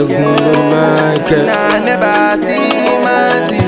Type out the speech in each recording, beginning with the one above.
Balógun ló máa ń kẹ́. Na never see magic.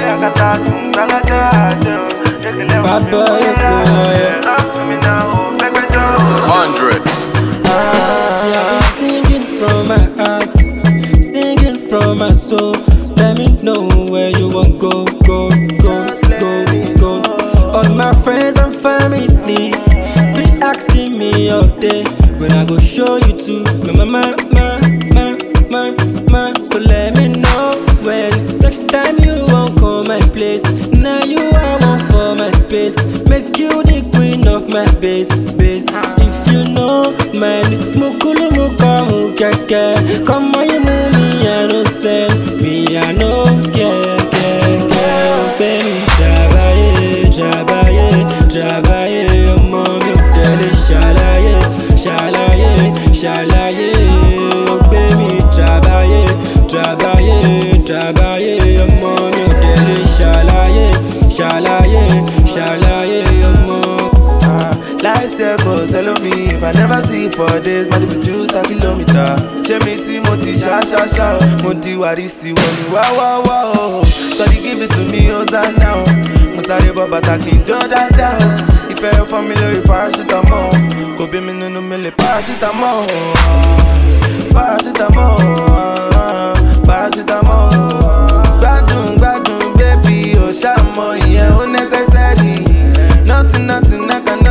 Bad boy Balógun. Hundred. See, I've been singing from my heart, singing from my soul. Let me know where you want go, go, go, go, go. All my friends and family be asking me all day when I go show you to my mama, my, my, my, my. So let me know when next time you won't come my place. Now you are one for my space. Make you the queen of my base, base. If you know man, mukulu mukamu keke. Come on, you move me, I no send me, I no care, care, care. Baby, Jabaye, Jabaye, Jabaye, ọmọ mi ò tẹ̀lé ṣàlàyé, ṣàlàyé, ṣàlàyé. Ó gbé mi Jabaye, Jabaye, Jabaye, ọmọ mi ò tẹ̀lé ṣàlàyé, ṣàlàyé, ṣàlàyé ọmọ. Life circle, sell me if I never see for days, my people juice a kilometer. Ṣé mi tí mo ti ṣá ṣá ṣá o, mo di wàrísì wọ̀ ní wá wá wá o. Tọ́lí give it to me, ó sá náà o. Mo sáré bọ́ bàtà kí n jó dáadáa o. Ìfẹ́ fún mi lórí paracetamol. Kò bí mi nínú mi lè paracetamol. Paracetamol. Paracetamol. Gbádùn gbádùn bébí o ṣàmọ ìyẹn ó necessary. Nothing nothing I can